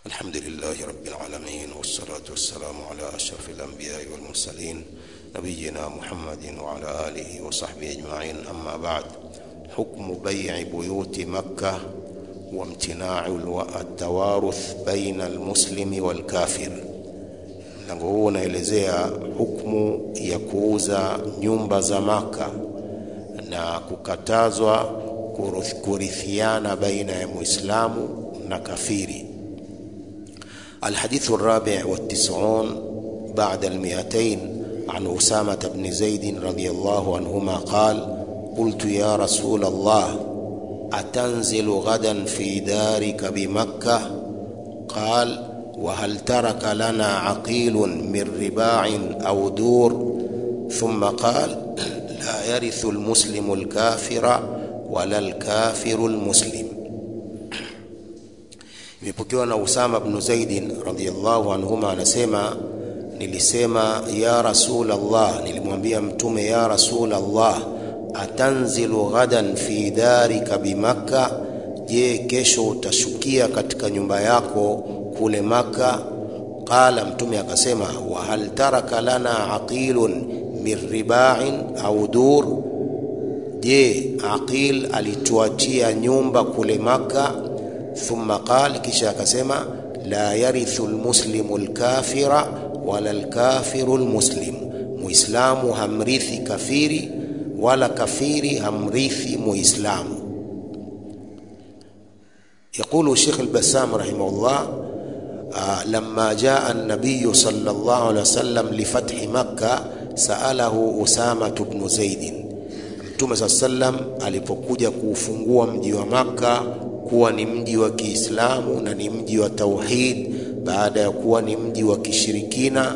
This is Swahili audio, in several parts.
الحمد لله رب العالمين والصلاة والسلام على أشرف الأنبياء والمرسلين نبينا محمد وعلى آله وصحبه أجمعين أما بعد حكم بيع بيوت مكة وامتناع التوارث بين المسلم والكافر mlango huu unaelezea hukmu ya kuuza nyumba za maka na kukatazwa kurithiana baina ya muislamu na kafiri الحديث الرابع والتسعون بعد المئتين عن أسامة بن زيد رضي الله عنهما قال قلت يا رسول الله أتنزل غدا في دارك بمكة قال وهل ترك لنا عقيل من رباع أو دور ثم قال لا يرث المسلم الكافر ولا الكافر المسلم imepokewa na Usama bnu Zaidin radhiyallahu anhuma anasema nilisema ya rasul Allah nilimwambia mtume ya rasul Allah atanzilu ghadan fi darika bimakka je kesho utashukia katika nyumba yako kule maka qala mtume akasema wa hal taraka lana aqilun min riba'in au dur je aqil alituachia nyumba kule maka thumma qal kisha akasema la yarithu almuslimu alkafira wala alkafiru almuslim muislamu hamrithi kafiri wala kafiri hamrithi muislamu يقول الشيخ البسام رحمه الله آه لما جاء النبي صلى الله عليه وسلم لفتح مكة سأله أسامة بن زيد Mtume saa sallam alipokuja kuufungua mji wa Makka kuwa ni mji wa Kiislamu na ni mji wa tauhid baada ya kuwa ni mji wa kishirikina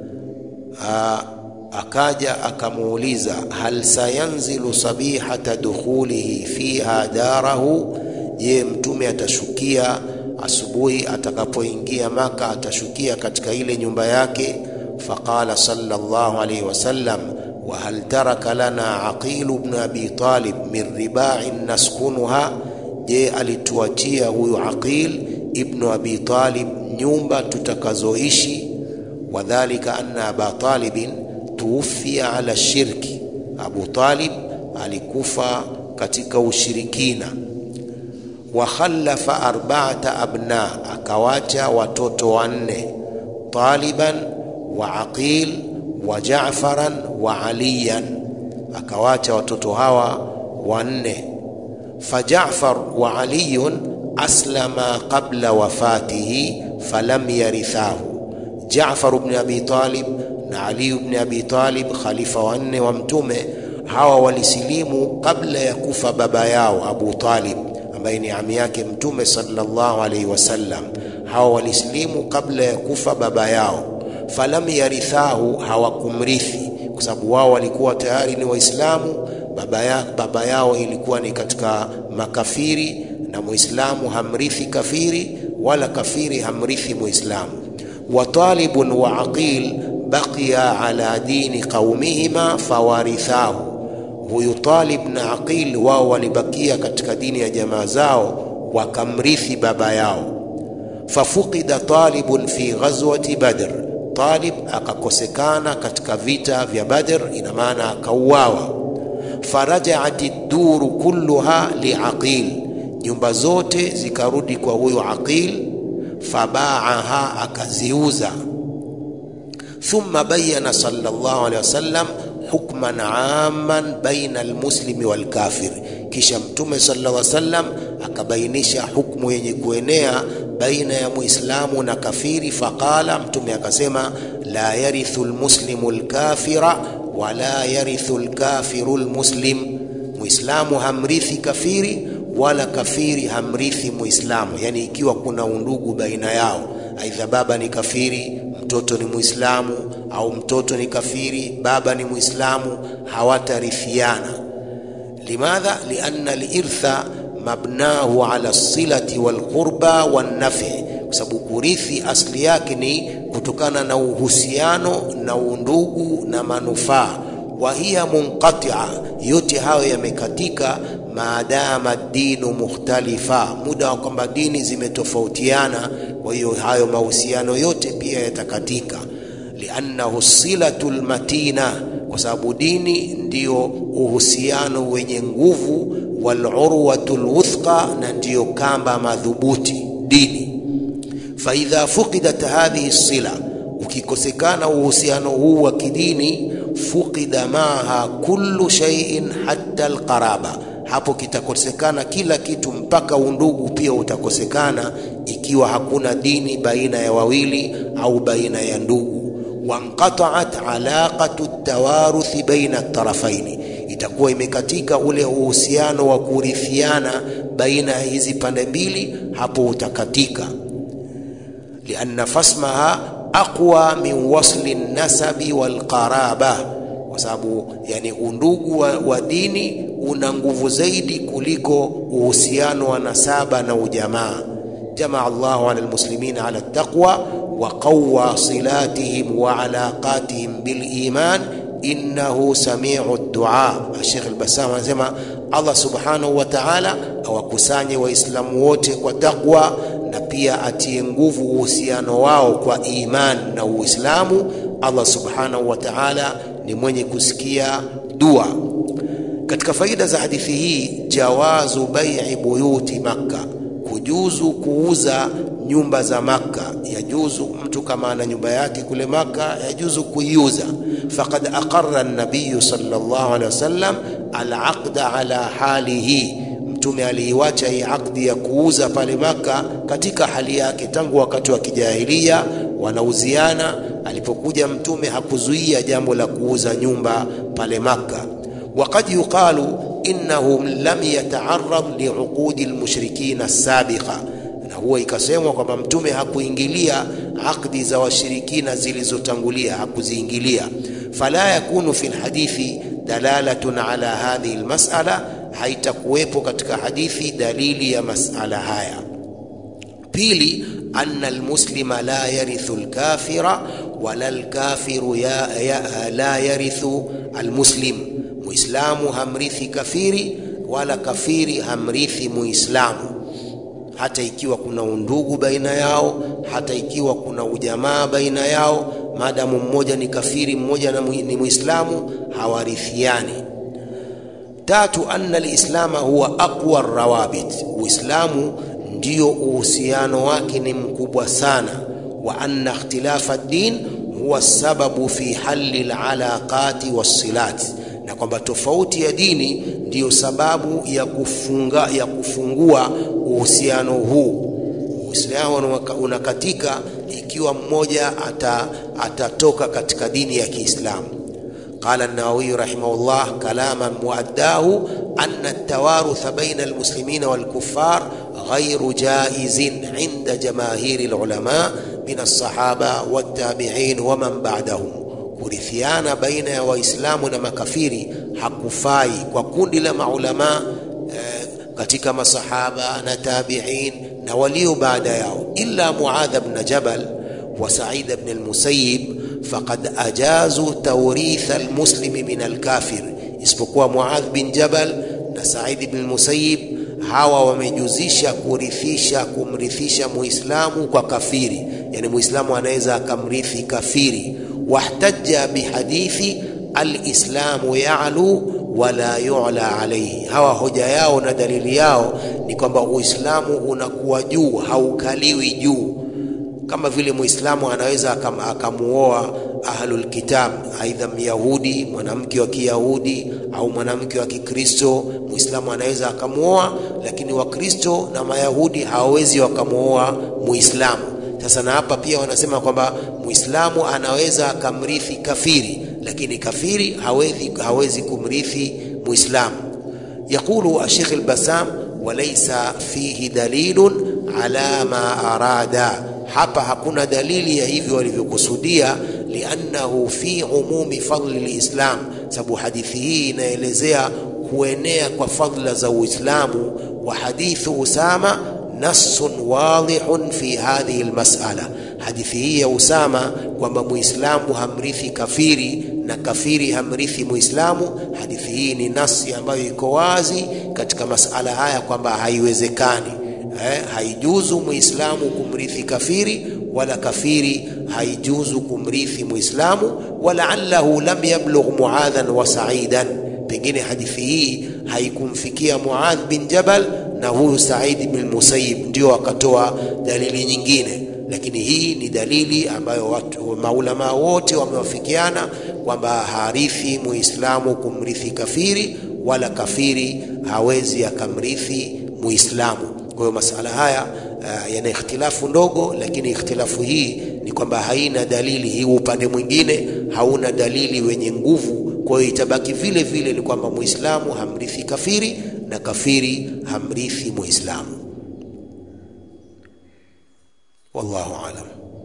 aa, akaja akamuuliza hal sayanzilu sabihata dukhulihi fiha darahu je mtume atashukia asubuhi atakapoingia maka atashukia katika ile nyumba yake faqala sallallahu alayhi wasallam wa hal taraka lana aqil ibn abi talib min riba'in naskunuha je alituachia huyu aqil ibn abi talib nyumba tutakazoishi wadhalika anna aba talibin tuufia ala shirki abu talib alikufa katika ushirikina wa khallafa arba'ata abna akawacha watoto wanne taliban wa aqil wa ja'faran wa aliyan akawacha watoto hawa wanne فجعفر وعلي أسلما قبل وفاته فلم يرثاه جعفر بن أبي طالب علي بن أبي طالب خليفة wanne wa mtume hawa walisilimu kabla ya kufa baba yao Abu Talib ambaye ni ami yake mtume sallallahu alaihi wasallam hawa walisilimu kabla ya kufa baba yao falam yarithahu hawakumrithi kwa sababu wao walikuwa tayari ni waislamu baba, ya, baba yao ilikuwa ni katika makafiri na muislamu hamrithi kafiri wala kafiri hamrithi muislamu wa talibun wa aqil baqiya ala dini qaumihima fawarithahu huyu talib na aqil wao walibakia katika dini ya jamaa zao wakamrithi baba yao fafuqida talibun fi ghazwati badr talib akakosekana katika vita vya badr ina maana akauawa farajaat duru kulluha liaqil nyumba zote zikarudi kwa huyo aqil fabaaha akaziuza thumma bayana sallallahu alaihi wasallam hukman amman baina almuslimi walkafir kisha mtume sallallahu alaihi wasallam akabainisha hukmu yenye kuenea baina ya muislamu na kafiri faqala mtume akasema la yarithu almuslimu alkafira wala yarithu alkafiru almuslim muislamu hamrithi kafiri wala kafiri hamrithi muislamu yani ikiwa kuna undugu baina yao aidha baba ni kafiri mtoto ni muislamu au mtoto ni kafiri baba ni muislamu hawatarithiana limadha lianna alirtha mabnahu ala silati walqurba wannafi kwa sababu kurithi asli yake ni kutokana na uhusiano na undugu na manufaa wa hiya munqatia yote hayo yamekatika maadama dinu mukhtalifa, muda wa kwamba dini zimetofautiana. Kwa hiyo hayo mahusiano yote pia yatakatika, liannahu silatu lmatina, kwa sababu dini ndiyo uhusiano wenye nguvu, walurwatu lwuthqa, na ndiyo kamba madhubuti dini. Faidha fuqidat hadhihi sila, ukikosekana uhusiano huu wa kidini, fuqida maaha kullu shay'in hatta alqaraba hapo kitakosekana kila kitu, mpaka undugu pia utakosekana, ikiwa hakuna dini baina ya wawili au baina ya ndugu. Wanqataat alaqatu tawaruthi baina tarafaini, itakuwa imekatika ule uhusiano wa kurithiana baina ya hizi pande mbili, hapo utakatika. lianna fasmaha aqwa min wasli nasabi walqaraba kwa sababu yani undugu wa, wa dini una nguvu zaidi kuliko uhusiano wa nasaba na ujamaa. jamaa Allahu ala almuslimina ala taqwa wa qawwa silatihim wa alaqatihim bil iman innahu samiu dua. Sheikh al-Bassam anasema Allah subhanahu wa ta'ala awakusanye Waislamu wote kwa taqwa na pia atie nguvu uhusiano wao kwa iman na Uislamu. Allah subhanahu wa ta'ala ni mwenye kusikia dua. Katika faida za hadithi hii, jawazu bai'i buyuti Makka, kujuzu kuuza nyumba za Makka. Yajuzu mtu kama ana nyumba yake kule Makka, yajuzu kuiuza. Faqad aqarra an-nabiy sallallahu alaihi wasallam al-aqda ala halihi, Mtume aliiwacha hii akdi ya kuuza pale Makka katika hali yake tangu wakati wa kijahilia wanauziana. Alipokuja Mtume hakuzuia jambo la kuuza nyumba pale Makka. Waqad yuqalu innahu lam yata'arrad liuqudi almushrikina as-sabiqa, na huwa ikasemwa kwamba Mtume hakuingilia akdi za washirikina zilizotangulia, hakuziingilia. Fala yakunu fi lhadithi dalalatun ala hadhihi almas'ala, haitakuwepo katika hadithi dalili ya masala haya. Pili, anna almuslima la yarithu alkafira wala alkafiru ya, ya, la yarithu almuslim, muislamu hamrithi kafiri wala kafiri hamrithi muislamu, hata ikiwa kuna undugu baina yao, hata ikiwa kuna ujamaa baina yao, maadamu mmoja ni kafiri mmoja ni muislamu, hawarithiani. Tatu, anna alislama huwa aqwa rawabit, uislamu ndio uhusiano wake ni mkubwa sana. Wa anna ikhtilafa din huwa sababu fi halli alalaqati wassilat, na kwamba tofauti ya dini ndiyo sababu ya kufunga, ya kufungua uhusiano huu. Uislamu unakatika ikiwa mmoja ata, atatoka katika dini ya Kiislamu. Qala an-Nawawi rahimahullah kalaman muaddahu anna at-tawarutha baina al-muslimina wal-kuffar ghayru jaizin inda jamaahiri al-ulama min as-sahaba wat-tabi'in wa man ba'dahum, kurithiana baina ya Waislamu na makafiri hakufai kwa kundi la maulama eh, katika masahaba na tabi'in na walio baada yao, illa Muadh ibn Jabal wa Sa'id ibn al-Musayyib faqad ajazu tawritha almuslimi min alkafir, isipokuwa Muadh bin Jabal na Said ibn al-Musayyib, hawa wamejuzisha kurithisha kumrithisha muislamu kwa kafiri, yani muislamu anaweza akamrithi kafiri. Wahtajja bihadithi alislamu ya'lu wala yu'la alayhi, hawa hoja yao na dalili yao ni kwamba Uislamu unakuwa juu, haukaliwi juu kama vile Muislamu anaweza akamuoa ahlul kitab, aidha Myahudi, mwanamke wa Kiyahudi au mwanamke wa Kikristo. Muislamu anaweza akamuoa, lakini Wakristo na Mayahudi hawawezi wakamuoa Muislamu. Sasa na hapa pia wanasema kwamba Muislamu anaweza akamrithi kafiri, lakini kafiri hawezi, hawezi kumrithi Muislamu. Yaqulu Sheikh al-Bassam walaysa fihi dalilun ala ma arada hapa hakuna dalili ya hivyo walivyokusudia, liannahu fi umumi fadli lislam, sababu hadithi hii inaelezea kuenea kwa fadla za Uislamu. Wa hadithu Usama nassun wadihun fi hadhihi almas'ala, hadithi hii ya Usama kwamba muislamu hamrithi kafiri na kafiri hamrithi Muislamu. Hadithi hii ni nasi ambayo iko wazi katika masala haya kwamba haiwezekani, eh, haijuzu Muislamu kumrithi kafiri wala kafiri haijuzu kumrithi Muislamu. Walaallahu lam yablugh Muadhan wa Saidan, pengine hadithi hii haikumfikia Muadh bin Jabal na huyu Said bin Musayyib, ndio wakatoa dalili nyingine lakini hii ni dalili ambayo watu maulama wote wamewafikiana kwamba harithi muislamu kumrithi kafiri wala kafiri hawezi akamrithi muislamu. Kwa hiyo masala haya uh, yana ikhtilafu ndogo, lakini ikhtilafu hii ni kwamba haina dalili. Hii upande mwingine hauna dalili wenye nguvu, kwa hiyo itabaki vile vile ni kwamba muislamu hamrithi kafiri na kafiri hamrithi muislamu. والله أعلم